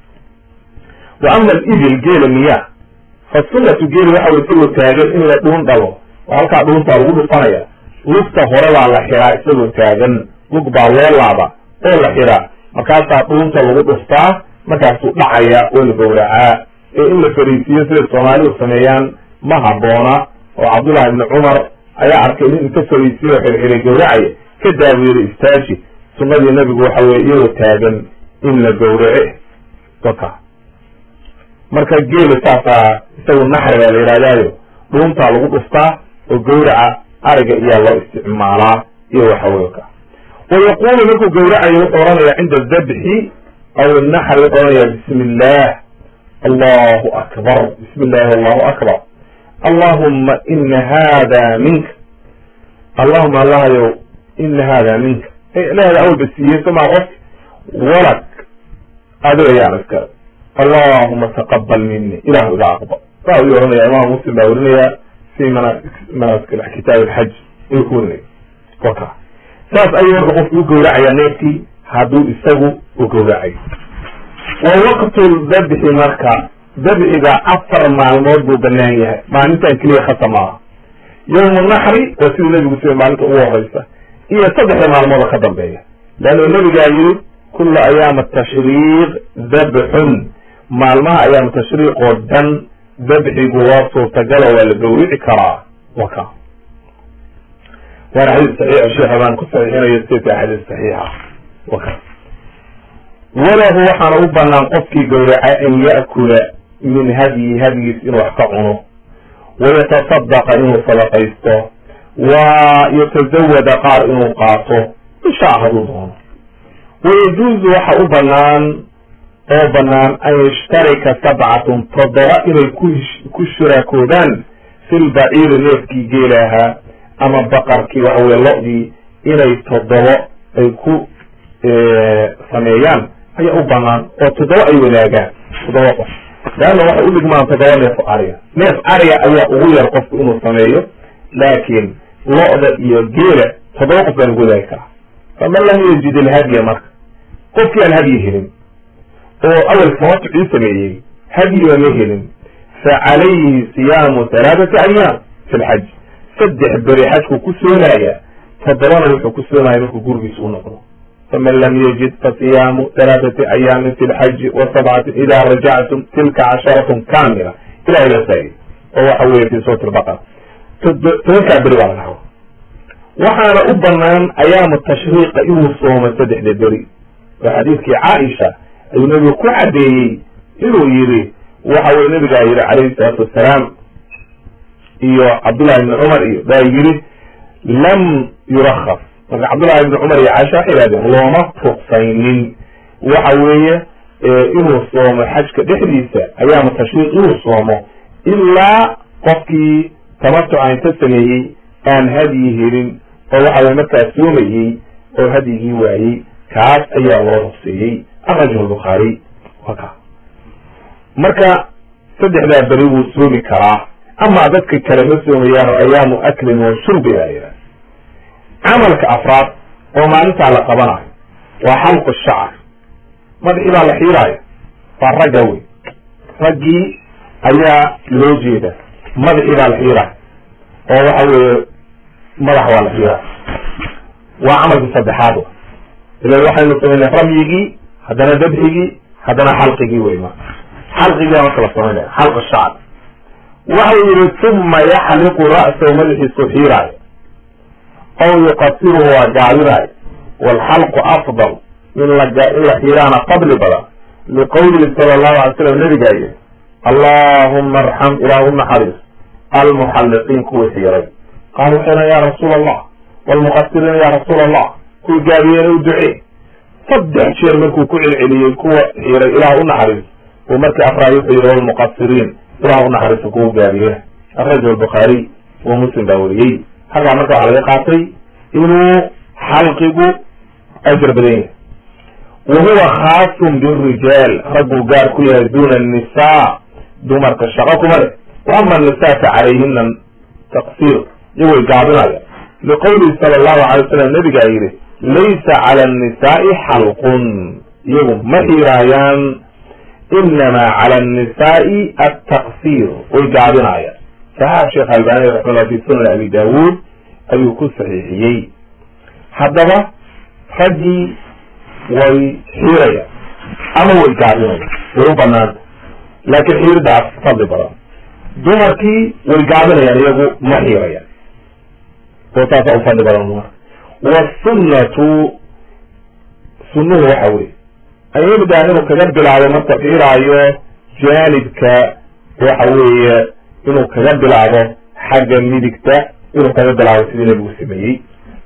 [SPEAKER 1] wa ama alibil geela miya fa sunnatu geeli waxa way isagoo taagan in la dhuun dhalo oo halkaa dhuuntaa lagu dhufanaya lugta hore baa la xiraa isagoo taagan lug baa loo laaba oo la xiraa markaasaa dhuunta lagu dhuftaa markaasuu dhacaya oo la gowracaa ee in la fariisiiyo siday soomaalidu sameeyaan ma habboona oo cabdullahi ibni cumar ayaa arkay nin inta fariisiyo xirxiray gowracaya ka daaweere istaaji sunnadii nabigu waxa weye iyadoo taagan in la gowrace daka marka geela saasaa isagu naxri baa la yidhahdaayo dhuuntaa lagu dhuftaa oo gowraca ariga iyaa loo isticmaalaa iyo waxaweye ka wa yaqulu markuu gowracayo wuxuu ohanaya cinda dabxi aw naxri wuxuu ohanaya bismi illah allahu akbar bismi illahi allahu akbar allahuma ina hada minka allahuma allahayow ina hada minka ilahda awalba siiyey somaa qof walad adiga yaan iska allahuma taqabal mini ilahu iga aqbal saa ayuu ohanaya imaam muslim baa werinaya fi mana manasik kitaab alxaj ayuu ku werinaya waka saas ayuu marka qofku u gowracaya neefkii hadduu isagu u gowracayo wa waqtu dabxi marka dabxiga afar maalmood buu banaan yahay maalintan keliya khasa maaha yawmu naxri waa siduu nebigu siday maalinta ugu horeysa iyo saddexda maalmooda ka dambeeya leannu nebigaa yiri kula ayaama tashriiq dabxun maalmaha ayaama tashriiq oo dhan dabxigu waa suurtagalo waa la gowrici karaa waka waana xadiis saxiixa sheekha baan ku saxiixinayo sidka xadiis saxiixa waka walahu waxaana u banaan qofkii gowraca an ya'kula min hadyi hadyiis inuu wax ka cuno wayatasaddaqa inuu sadaqaysto wa yatazawada qaar inuu qaato inshaa hadduu doono wayajuuzu waxa u banaan oo banaan an yashtarika sabcatun toddoba inay ku shuraakoodaan fi lbaciiri neefkii geelahaa ama baqarkii waxa weye lo-dii inay toddobo ay ku sameeyaan ayaa u banaan oo toddoba ay wadaagaan toddoba qof leanna waxay u dhigmaan toddoba neef ariga neef ariga ayaa ugu yar qofku inuu sameeyo laakiin lo-da iyo geela toddoba qof baa lagu wadaagi karaa faman lam yajid ilhadya marka qofkii aan hadyi helin oo awel tamatucii sameeyey hadyiba ma helin fa calayhi siyaamu halaathati ayaam fi lxaj saddex beri xajku ku soomaya toddobana wuxuu ku soomaya markuu gurigiisa u noqdo faman lam yajid fasiyaamu halaathati ayaamin fi lxaji wa sabcatin ida rajactum tilka casharatun kamila ilahay la saayay oo waxa weye fi suurati lbaqara tobankaa beri baa laga haba waxaana u banaan ayaamu tashriiqa inuu soomo saddexda beri oo xadiidkii caaisha ayuu nebigu ku caddeeyey inuu yidhi waxa weye nabigaa yidhi calayhi salaatu wassalaam iyo cabdullahi ibni cumar iyo baa yidhi lam yurakhas marka cabdullahi ibni cumar iyo caisha waxay yihahdeen looma ruqsaynin waxa weeye inuu soomo xajka dhexdiisa ayaamu tashriiq inuu soomo ilaa qofkii tamatuca inta sameeyey aan hadyi helin oo waxa weye markaa soomayey oo hadyigii waayey kaas ayaa loo ruqseeyey akrajahu lbukhaari wa ka marka saddexdaa beri wuu soomi karaa amaa dadka kale ma soomayaan oo ayaamu aklin wa shurbi baa yidhaha camalka afraad oo maalintaa la qabanayo waa xalqu shacar madaxii baa la xiiraayo waa ragga wey raggii ayaa loo jeeda madaxii baa la xiiraayo oo waxa weeye madax waa la xiiraayo waa camalkii saddexaad ila waxaynu samaynay ramyigii haddana dabxigii haddana xalqigii wey ma xalqigii marka la samaynaya xalq shacr waxau yihi uma yaxliqu ra'sahu madaxiisu xiiraayo aw yuqasiruhu waa gaabinaayo waalxalqu afdal in la in la xiiraana fadli badan liqowlihi sala allahu alay slam nabigaa yiri allahuma arxam ilaah u naxariis almuxalliqiin kuwii xiiray qaala waxayna ya rasuula allah walmuqasiriina ya rasuula allah kuwii gaabiyeen u ducee saddex jeer markuu ku celceliyey kuwa xiiray ilaah u naxariis uu markii afraay wuxuu yihi walmuqasiriin ilaah u naxariiso kuwa gaabiyeen akhrajahu albukhaariy wa muslim baa weriyey halkaa marka waxaa laga qaatay inuu xalqigu ajar badan yahay wa huwa khaasun birijaal ragguu gaar ku yahay duna annisaa dumarka shaqo kuma leh wa ama annisaa fa calayhina taqsiir iyagooy gaabinaya liqowlihi sala allahu alay wasalam nabigaa yidhi laysa cala annisaai xalqun iyagu ma xiiraayaan inamaa cala annisaai altaqsiir way gaabinaayaan saxaab sheekh albani raximahullah fi sunan abi daawuud ayuu ku saxiixiyey haddaba raggii way xiirayaan ama way gaabinayaan way u banaanta laakiin xiiridaas fadli badan dumarkii way gaabinayaan iyagu ma xiirayaan oo taasa u fadli badan dumar wasunnatu sunnuhu waxa weye ayimidaan inuu kaga bilaabo marka xiiraayo jaanibka waxa weeye inuu kaga bilaabo xagga midigta inuu kaga bilaabo sidii nabigu sameeyey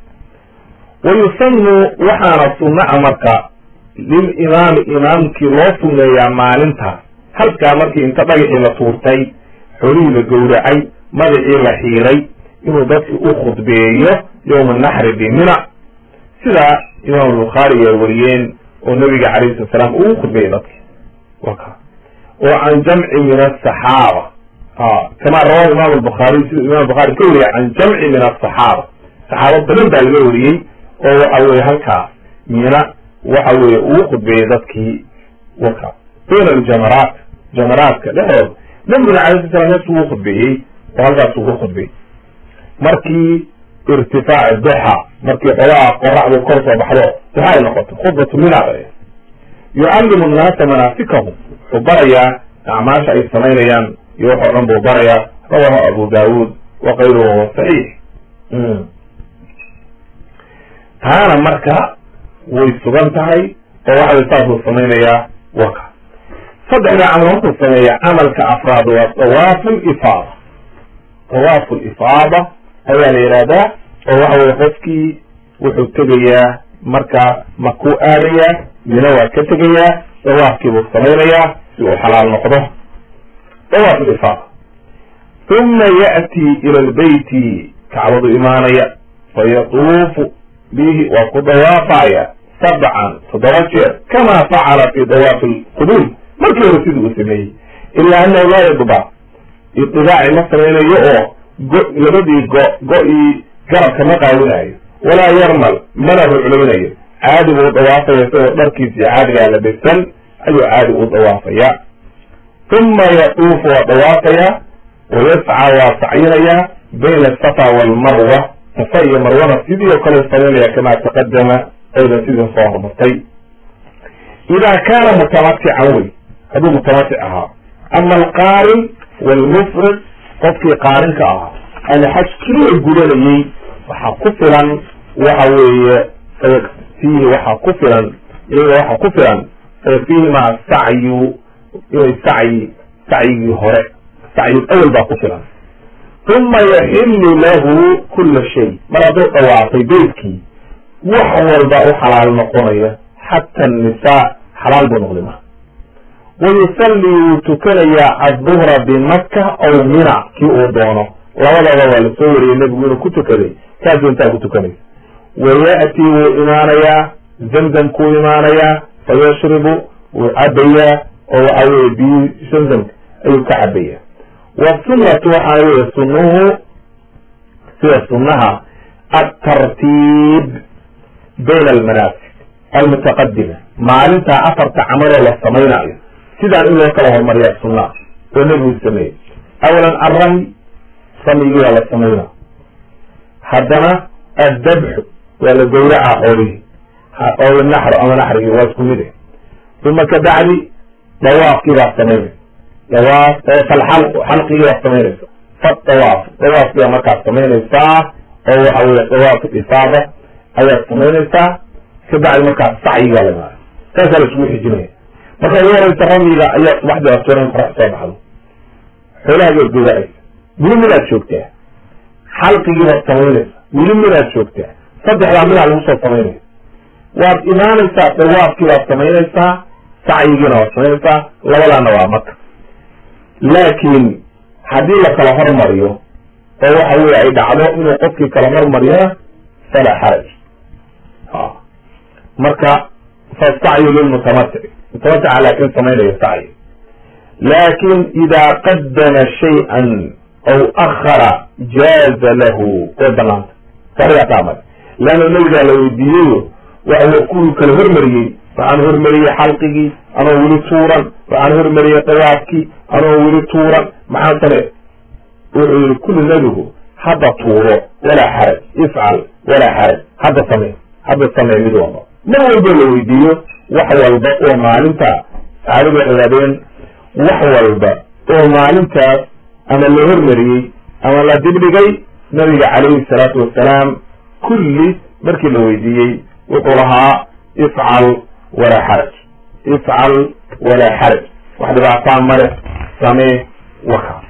[SPEAKER 1] wayusanu waxaana sunnaca marka lilimaami imaamkii loo sunneeyaa maalintaas halkaa markii inta dhagaxii la tuurtay xolihii la gowracay magacii la xiiray inuu dadki u khudbeeyo yowma naxri bimina sida imaam albukhaari ay wariyeen oo nabiga calayhi salat salaam uu khudbeeyey dadki waka oo can jamci min asaxaaba kama rawahu imam albukhaariy siduu imam bukhari ka wariyay can jamci min asaxaaba saxaabo badan baa laga wariyey oo waxa weye halkaas mina waxa weye uu khudbeeyey dadkii waka bayna aljamaraat jamaraadka dhexdooda nabiguna alay sla slam meesuu u khudbeeyey oo halkaasuu ku khudbeeyey markii irtifaac duxa markii xogaha qoraxdu kor soo baxdo duxa ay noqoto khudbatu mina yucallimu nnaasa manaasikahum wuxuu barayaa acmaasha ay samaynayaan iyo wax oo dhan buu barayaa rawahu abu daawuud wa kayruhu wa saxiix taana marka way sugan tahay oo waxaway saasuu samaynayaa waka saddexda camal markuu sameeya camalka afraad waa dawaafu lifaada dawaafu lifaada ayaa la yidhahdaa oo waxa weye qofkii wuxuu tegayaa marka makuu aadayaa mina waa ka tegayaa dawaafkii buu samaynayaa si uu xalaal noqdo dawaaf lifaada uma ya'tii ila lbeyti kacbadu imaanaya fayatuufu bihi waa ku dawaafaya sabcan toddoba jeer kama facala fi dawaafi lquduum markii hore sidii uu sameeyey ilaa anahu laa yadba idibaaci ma samaynayo oo go labadii go go-ii garabka ma qaawinayo walaa yarmal mana rucloonayo caadi buu dawaafaya isagoo dharkiisii caadigaa la besan ayuu caadi u dawaafaya uma yatuufu waa dawaafaya wayascaa waa sacyinayaa bayna asafa waalmarwa safa iyo marwana sidii oo kale samaynaya kamaa taqadama aydan sidii soo hormartay idaa kaana mutamatican wey hadduu mutamatic ahaa ama alqaarin waalmufrid qofkii qaarinka ahaa ama xaj keliya gudanayey waxaa ku filan waxa weeye sayakfiihi waxaa ku filan iyaga waxaa ku filan sayakfiihi maa sacyu inay sacyi sacyigii hore sacyu awel baa ku filan uma yaxilu lahu kula shay mar hadduu dhawaafay beydkii wax walba u xalaal noqonaya xata annisaa xalaal buu noqday marka wayusalli wuu tukanayaa adduhra bimaka aw mina kii uu doono labadaba waa la soo wariyey nebigu inuu ku tukaday kaasuu intaa ku tukanaya waya'tii wuu imaanayaa zamzamkuu imaanayaa fayashribu wuu cabayaa oo waxa weye biyi zamzamka ayuu ka cabayaa wasunnatu waxaa weye sunnuhu sida sunnaha altartiib bayna almanaasik almutaqadima maalintaa afarta camaloo la samaynayo sidaan in loo kala hormariyaa sunnaa oo nebigu sameeyey awalan arramy ramyigii waa la samayna haddana addabxu waa la gowracaa xoolihii oo naxru ama naxrigii waa isku mid eh uma ka bacdi dawaafkii baa samaynaysa dawaaf falxalqu xalqigii baa samaynaysa fadawaaf dawaafkii baa markaas samaynaysaa oo waxa weye dawaaf ifaada ayaad samaynaysaa kabacdi markaa sacyigaa la imaanaya saasaa la isugu xijinaya marka ugu horeysa ramyiga ayaa subaxdii la tuuran qorax soo baxdo xoolahaaga gogaaysa weli midaad joogtaa xalqigiibaad samaynaysa weli midaad joogtaa saddexdaa midaa lagu soo samaynaya waad imaanaysaa dawaafkii baad samaynaysaa sacyigiina waad samaynaysaa labadaana waa maka laakiin haddii la kala hormariyo oo waxa weye ay dhacdo inuu qofkii kala hormariyana falaa xaraj marka fasacyu lilmutamatic mutamatica laakin samaynaya sacyi laakin idaa qadama shay-an aw akhara jaaza lahu way banaanta sarigaataamay leanna nabigaa la weydiiyeyo waxa kuwii kala hormariyey waxaan hormariyey xalqigii anoo weli tuuran waxaan hormariyey dawaafkii anoo weli tuuran maxaa same wuxuu yihi kulli nabigu hadda tuuro walaa xaraj ifcal walaa xaraj hadda samee hadda samee mid walba mar walba la weydiiyo wax walba oo maalinta saxaabada ogaadeen wax walba oo maalintaas ama la hormariyey ama la dibdhigay nabiga calayhi salaatu wasalaam kulli markii la weydiiyey wuxuu lahaa ifcal walaa xaraj ifcal walaa xaraj wax dhibaataan male samee waka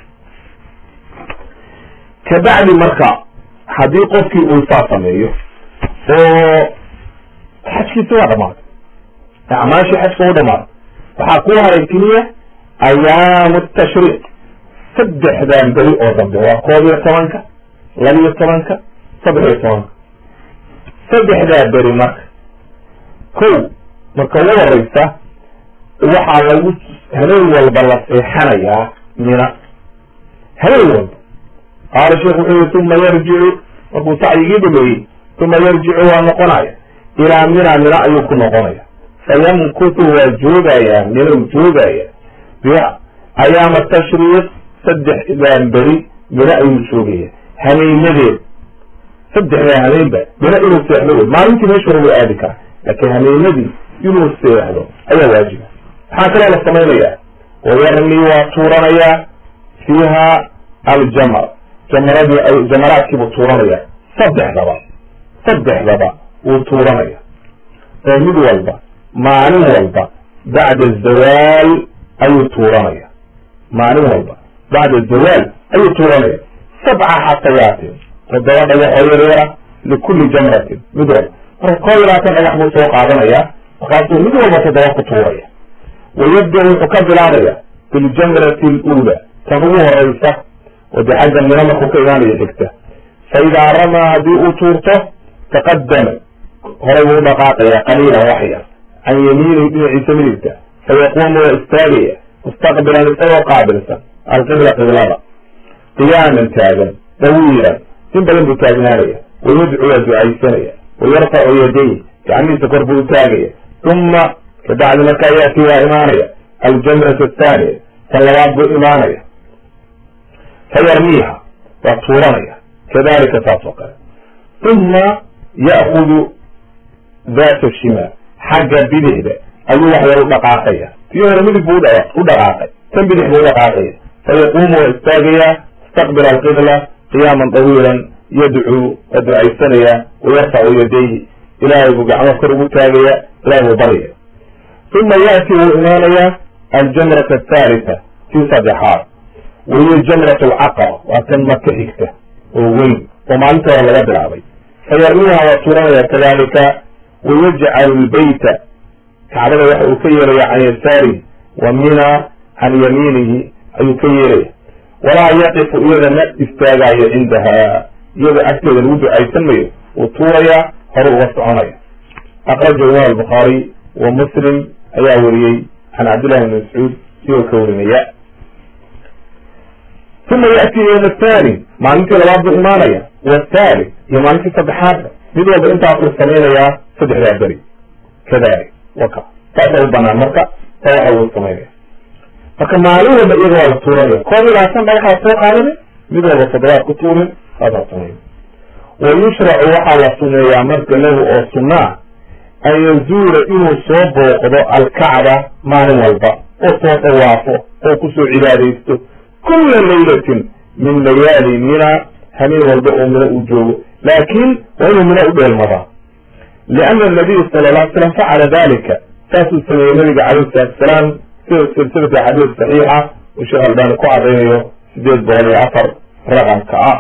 [SPEAKER 1] kabacdi marka haddii qofkii uu saa sameeyo oo xajkiisi waa dhamaaday acmaashii xajka u dhamaaday waxaa ku haray keliya ayaamu tashriiq saddexdan beri oo dambe waa koob iyo tobanka labiyo tobanka saddex iyo tobanka saddexdaa beri marka kow marka ugu horeysa waxaa lagu habeen walba la seexanayaa mina habeen walba qaala sheekh wuxuu yihi uma yarjicu markuu sacyigii dhameeyey uma yarjicu waa noqonaya ilaa mina mina ayuu ku noqonaya fayamkutu waa joogayaa minau joogaya biha ayaama tashriiq saddexdaan beri mina ayuu joogaya hameynadeed saddexdaa hameenba mina inuu seexdo wey maalintii meesha hore waa aadi karaa laakiin hameenadii inuu seexdo ayaa waajiba maxaa kaloo la samaynayaa wayarmi waa tuuranayaa fiiha aljamr jamaradii jamaraadkiibuu tuuranaya saddexdaba saddexdaba wuu tuuranaya oo mid walba maalin walba bacda zawaal ayuu tuuranaya maalin walba bacda zawaal ayuu tuuranaya sabca xasayaatin toddoba dhagaxoo yaryara likulli jamratin mid walba marka koo iyo labaatan dhagax buu soo qaadanaya markaasuu mid walba toddoba ku tuuraya wayabda wuxuu ka bilaabaya biljamrati aluula tan ugu horeysa oo dee xagga mina markuu ka imaanaya xigta fa idaa ramaa haddii uu tuurto taqadama horay buu dhaqaaqaya qaliilan wax yar can yamiinihi dhinaciisa midigta fayaquumu waa istaagaya mustaqbilan isagoo qaabilsan alqibla qiblada qiyaaman taagan dawiilan in badan buu taagnaanaya wayadcu waa ducaysanaya wayarfacu yaday gacmihiisa kor buu utaagaya uma kabacdi markaa yaati waa imaanaya aljamrat athaaniya tan labaad buu imaanaya fayarmiiha waa tuuranaya kadalika saas oo kale uma ya'kudu data shimaal xagga bidixda ayuu wax yar u dhaqaaqaya tii hore midig buu u dhaqaaqay tan bidix buu udhaqaaqaya fayaquumu waa istaagayaa istaqbila alqibla qiyaaman dawiilan yadcuu waa ducaysanaya wayarfacu yadayhi ilaahay buu gacmo kor ugu taagaya ilahay buu baryaya uma ya'ti wuu imaanayaa aljamrata athaalitha tii saddexaad wahiyo jamrat alcaqaba waa tan maka xigta oo weyn oo maalinta hore laga bilaabay fayarmiha waa tuuranaya kadalika wayajcalu lbeyta kacbada waxa uu ka yeelaya can yasaarihi wa mina can yamiinihi ayuu ka yeelaya walaa yaqifu iyada ma istaagaayo cindaha iyada agteeda lagu ducaysan mayo wuu tuurayaa hore uga soconaya akraja imam albukhaari wa muslim ayaa wariyey can cabdillahi bn mascuud sigoo ka warinaya uma ya'ti yowm athani maalintii labaad buu imaanaya wathali iyo maalintii saddexaadka mid walba intaasuu samaynayaa saddexdaa beri kadalik waka saasa u banaan marka sa waxa uu samaynaya marka maalin walba iyaga waa la tuuranaya koob iyo labaatan dhagaxaa soo qaadana mid walba toddobaad ku tuurin saasaa samay wa yushracu waxaa la suneeyaa marka lahu oo sunnaa an yazuura inuu soo booqdo alkacba maalin walba oo soo dhawaafo oo kusoo cibaadaysto kula laylatin min layaali mina hameen walba oo mina uu joogo laakin waa inuu mina u dheelmadaa liana anabiy sala la alay slam facala dalika saasuu sameeyey nabiga calayhi salatu asalaam sida silsilata xadiis saxiixa uu sheekh albani ku cadaynayo sideed boqol iyo afar raqamka ah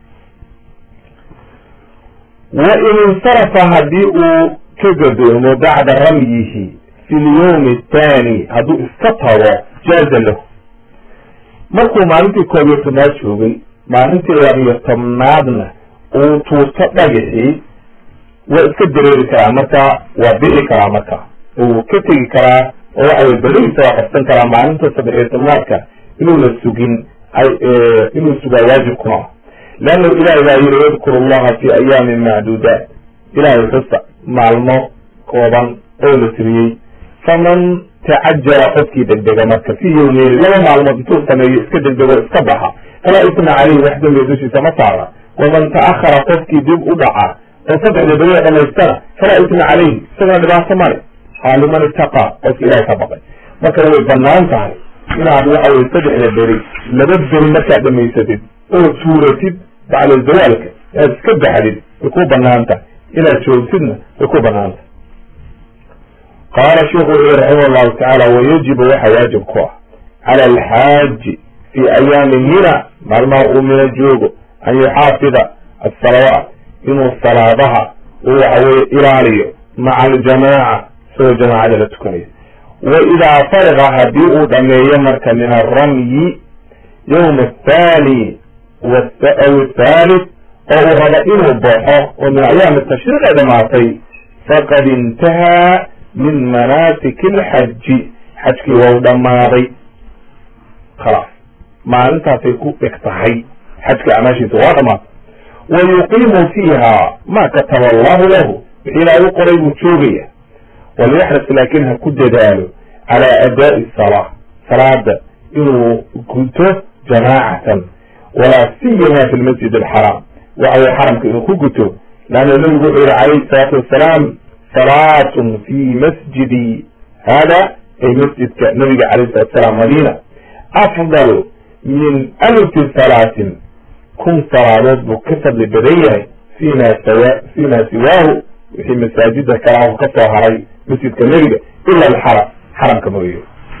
[SPEAKER 1] wa in insarafa haddii uu ka gadoomo bacda ramyihi fi lyawmi athani hadduu iska tago jaaza lahu markuu maalintii koob iyo tobnaad joogay maalintii labiyo tobnaadna uu tuurto dhagaxii waa iska dareeri karaa marka waa bixi karaa marka uu ka tegi karaa oo waxa wey berihiisa waa qabsan karaa maalinta saddex iyo tobnaadka inuuna sugin inuu sugaa waajib kuma leanna ilahay baa yiri yadkuru llaha fi ayaamin macduudaat ilahay xusa maalmo kooban oo la tiriyey faman tacajala qofkii degdega marka fi yawmeyni laba maalmood intuu sameeyo iska degdego iska baxa falaa isna caleyhi wax dambiga dushiisa ma saara waman ta'ahara qofkii dib u dhaca oo saddexda beri dhamaystana falaa isna caleyhi isagana dhibaato male haa liman itaqaa qofki ilahay ka baqay markana way banaan tahay inaad waxa weye saddexda beri laba beri markaad dhamaysatid oo tuuratid bacda zawaalka inaad iska baxdid way ku banaan tahay inaad joogtidna way ku banaan tahay qaala sheikhu wuxuu yihi raximah llahu tacaala wayajibu waxa waajib ku ah cala alxaaji fi ayaami mina maalmaha uu mina joogo an yuxaafida asalawaat inuu salaadaha uu waxaweye ilaaliyo maca aljamaaca isagoo jamaacada la tukanayo wa idaa fariqa haddii uu dhameeyo marka min alramyi yowma athani aw athalith oo uu rabo inuu baxo oo min ayaami tashriiq ay dhamaatay faqad intahaa min manaasiki alxaji xajkii waa u dhammaaday khalaas maalintaasay ku eg tahay xajka acmaashiisa waa dhamaatay wa yuqiimu fiiha ma kataba allahu lahu wixii ilaahay u qoray buu joogaya walyaxris laakin ha ku dadaalo calaa adaa'i salaa salaada inuu guto jamaacatan walaa siyama fi lmasjid alxaraam waxa weye xaramka inuu ku guto leanna nabigu wuxuu yihi calayhi salaatu wassalaam salaatun fi masjidi hada ay masjidka nabiga calayhi salatu wasalaam madiina afdal min alfi salaatin kun salaadood buu ka fadli badan yahay fima sawa fima siwaahu wixii masaajida kalaah ka soo haray masjidka nebiga ila alxaram xaramka mooye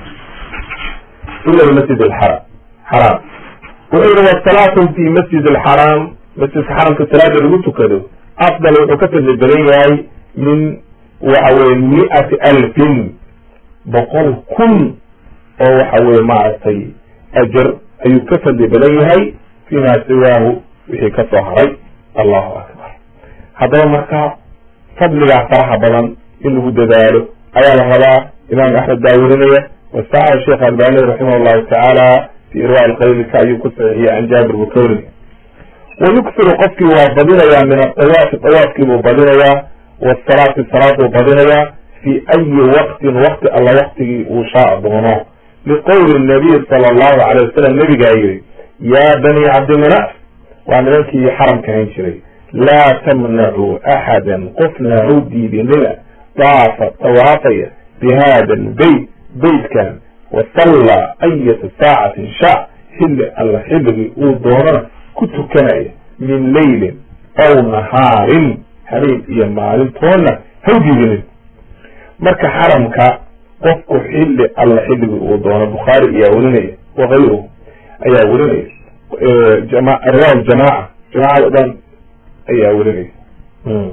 [SPEAKER 1] ila almasjid alxaram xaraam wuxuu yihi wasalaatu fi masjid alxaraam masjidka xaramka salaada lagu tukado afdal wuxuu ka fadli badan yahay min waxa weye miati alfin boqol kun oo waxa weye maaragtay ajar ayuu ka fadli badan yahay fima siwaahu wixii ka soo haray allahu akbar haddaba marka fadligaa faraha badan in lagu dadaalo ayaa la rabaa imaam axmed baa werinaya wasaxa sheekh albani raximah llahu tacaala fi irwa alqaylika ayuu ku saxiixiyey can jaabir buu ka warinaya wayugsiru qofkii waa badinayaa min adawaafi dawaafkii buu badinayaa wasalaati salaad buu badinayaa fi ayi waqtin waqti alla waqtigii uu shaa doono liqowli nabiy sala allahu alayh wasalam nabigaa yiri yaa bani cabdimanaf waa nimankii xaramka hayn jiray laa tamnacuu axadan qofna u diidinina daafa dawaafaya bi hada lbeyt beytkan wasallaa ayata saacatin sha xilli alla xilligii uu doonana ku tukanaya min leylin aw nahaarin habeen iyo maalintoona ha u diidinin marka xaramka qofku xilli alla xilligii uu doono bukhaari ayaa werinaya wakayruhu ayaa werinaya riwaaya jamaaca jamaacada o dhan ayaa werinaya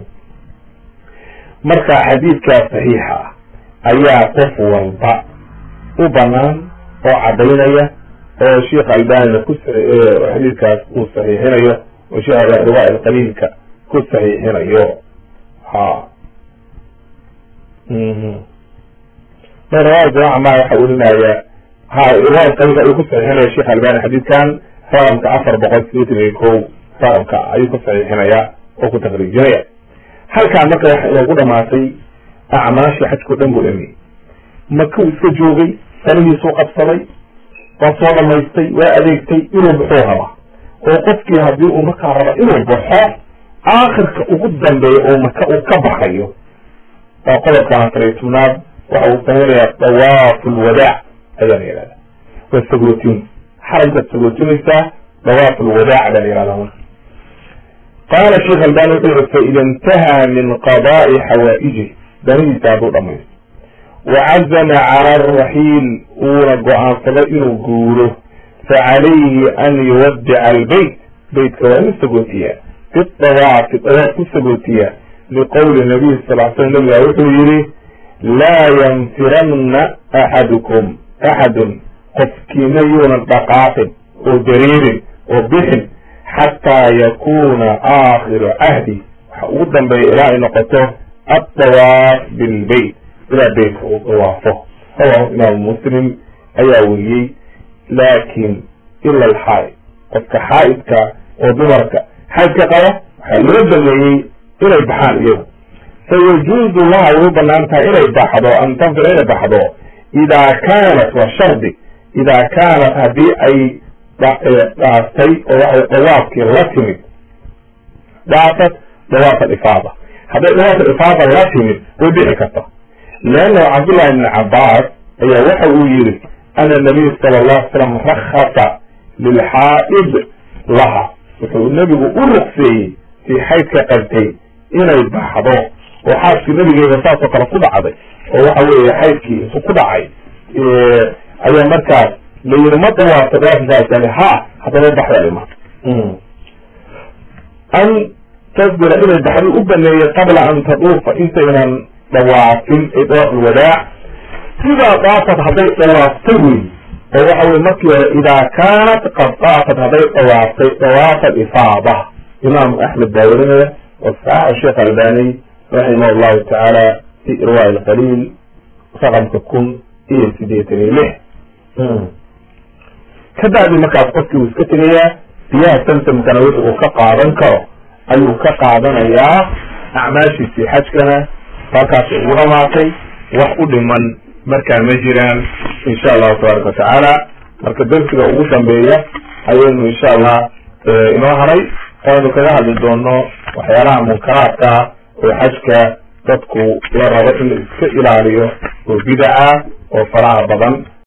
[SPEAKER 1] marka xadiidkaa saxiixa ah ayaa qof walba u banaan oo cadaynaya oo sheikh albanina ku xadiidkaas uu saxiixinayo oo sheekh riwaaya alqaliilka ku saxiixinayo ha riwaaya jamaca ma waxa werinaya ha riwaaya alqaliilka ayuu ku saxiixinaya sheikh albani xadiidkan raqamka afar boqol sideetan iyo kow raqamka ayuu ku saxiixinaya oo ku takriijinaya halkaa marka waxa inoogu dhamaatay acmaashii xajkao dhan buu dhameeyey maka uu iska joogay sanihiisuu qabsaday waa soo dhamaystay waa adeegtay inuu baxuu rabaa oo qofkii haddii uu markaa raba inuu baxo aakhirka ugu dambeeya oo maka uu ka baxayo waa qodobka afar iyo tobnaad waxa uu samaynayaa dawaafu lwadaac ayaa la yihahda waa sagootin xaramkaad sagootinaysaa dawaaf lwadaac baa la yihahda marka qaala sheekh albani wuxuu yihi faida intahaa min qadaai xawaa'ijih danihiisa hadduu dhamaysto wacazama cala alraxiil uuna go-aansado inuu guuro facalayhi an yuwadica albeyt beytka waa inu sagootiyaa bidawaafi dawaaf ku sagootiyaa liqowli nabiy sal l slam nabiga wuxuu yihi laa yanfiranna axadukum axadun qofkiina yuunan dhaqaaqin oo dareerin oo bixin xataa yakuna aakhiru cahdi waxa ugu dambeeya ilaa ay noqoto addawaaf bilbeyt ilaa beytka uu dawaafo rawahu imaamu muslim ayaa weriyey laakin ila alxaa'id qofka xaa'idka oo dumarka xaydka qaba waxaa loo dameeyey inay baxaan iyagu fayajuuzu laha way u banaan tahay inay baxdo an tanfir inay baxdo idaa kaanat waa shardi idaa kaanat haddii ay dhaaftay oo waxay dawaafkii la timid dhaafat dawaaf alifaada hadday dawaaf alifaada la timid way bixi karta leannahu cabdullahi ibni cabaas ayaa waxa uu yihi ana nabiy sala allahu ala slam rakhasa lilxaa'id laha wuxuu nebigu u ruqseeyey tii xaydka qabtay inay baxdo oo xaaskii nabigeeda saasoo kale ku dhacday oo waxa weeye xaydkii intu ku dhacay ayaa markaas la yiri ma dawaafta dawaafkaasani ha haddaba baxda ima an tasbira inay baxdo u baneeyey qabla an taduufa intaynan dawaafin ay dawaaf alwadaac sidaa daafad hadday dawaaftay wey oo waxa weye markii hore idaa kaanat qad daafat hadday dawaaftay dawaafa alifaada imaamu axmed baa werinaya wasaxaxa sheekh albani raximah allahu tacaala fi irwaa alqaliil raqamka kun iyo sideetan iyo lix ka bacdi markaas qofkii uu iska tegayaa biyaha samsamkana wixi uu ka qaadan karo ayuu ka qaadanayaa acmaashiisii xajkana halkaas ugu dhamaatay wax u dhiman markaa ma jiraan insha allahu tabaaraka watacaala marka darsiga ugu dambeeya ayaynu insha allah inoo haray aynu kaga hadli doono waxyaalaha munkaraadka oo xajka dadku la rabo in la iska ilaaliyo oo bidaca oo faraha badan